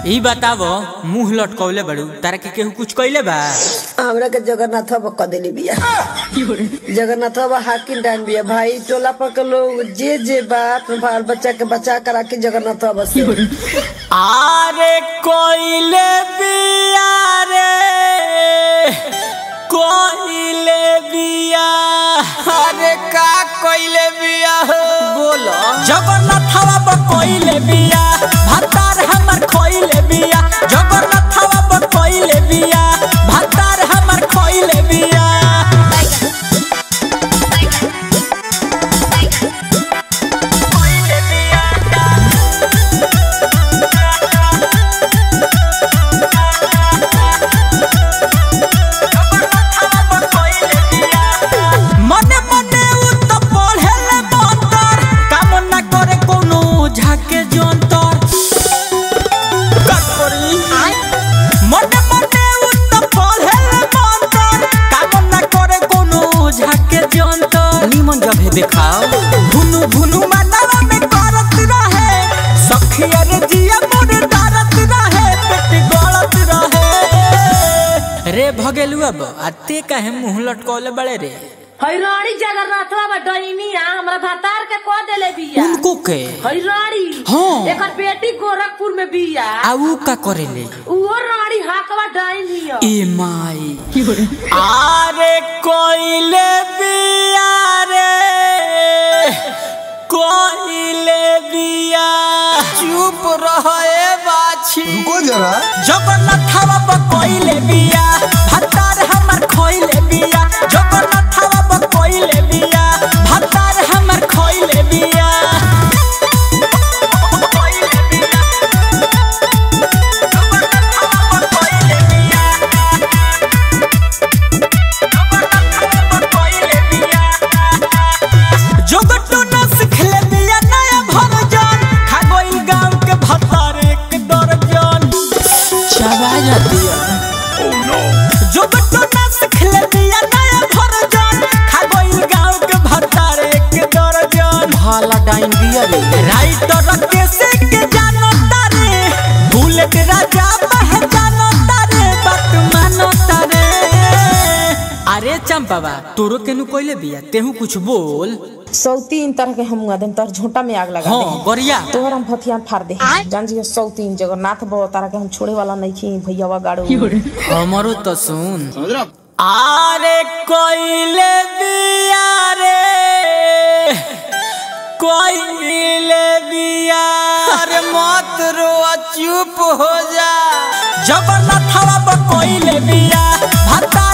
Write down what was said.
ई बतावो मुंह लटकौले बड़ू तारा के केहू कुछ कइले बा हमरा के जगन्नाथ बाबा क देली बिया जगन्नाथ बाबा हाकिम डान बिया भाई टोला पर के लोग जे जे बात बाल बच्चा के बचा करा के जगन्नाथ बाबा से आरे कोइले बिया रे कोइले बिया अरे का कोइले बिया हो बोलो जगन्नाथवा ब कोइले बिया भतार हमर खोइले बिया जगन्नाथवा ब कोइले बिया भतार हमर खोइले बिया मने मने उ त पढ़ेले मंतर काम न करे कोनो झाके जंतर कटोरी मने मने उ त पढ़ेले मंतर काम न करे कोनो झाके जंतर निमन जब हे देखाओ भुनु भुनु मनवा में करत रहे सखिया रे जिया मोर डरत रहे पेट गलत रहे रे भगेलु अब आते काहे मुंह लटकौले बड़े रे हैरानी जगन्नाथ बाबा डैनिया हमरा भतार के कह देले बिया उनको के हैरानी हाँ। एकर बेटी गोरखपुर में बिया आ ऊ का करेले उहो रानी हाकवा डैनिया ए माई आरे कोइले बिया रे कोइले बिया चुप रहे बाछी रुको जरा जगन्नाथवा ब कोइले बिया भतार हमर खोइले बिया जगन्नाथवा ब कोइले बिया भतार हमर खोइले बिया जोगटो न सिखले बिया नया भरजन खा गइल गांव के भतार एक दर्जन चबा जाती जोगटो न सिखले बिया नया भरजन खा गइल गांव के भतार एक दर्जन भाला डाइन बिया रे राइटर के से के जानो तारे बुलेट राजा पहचानो तारे बात मानो तारे अरे चंपावा तोरो केनु कोइले बिया तेहू कुछ बोल सौ तीन तरह के हम आदम तर झोंटा में आग लगा हाँ दे गरिया तोहर हम फथियान फाड़ दे जान जी सौ तीन जगन्नाथ बाबा तारा के हम छोड़े वाला नहीं खी भैयावा गाड़ो हमरो तो सुन आरे कोइले बिया रे कोइले बिया अरे मत रो चुप हो जा जगन्नाथवा ब कोइले बिया भता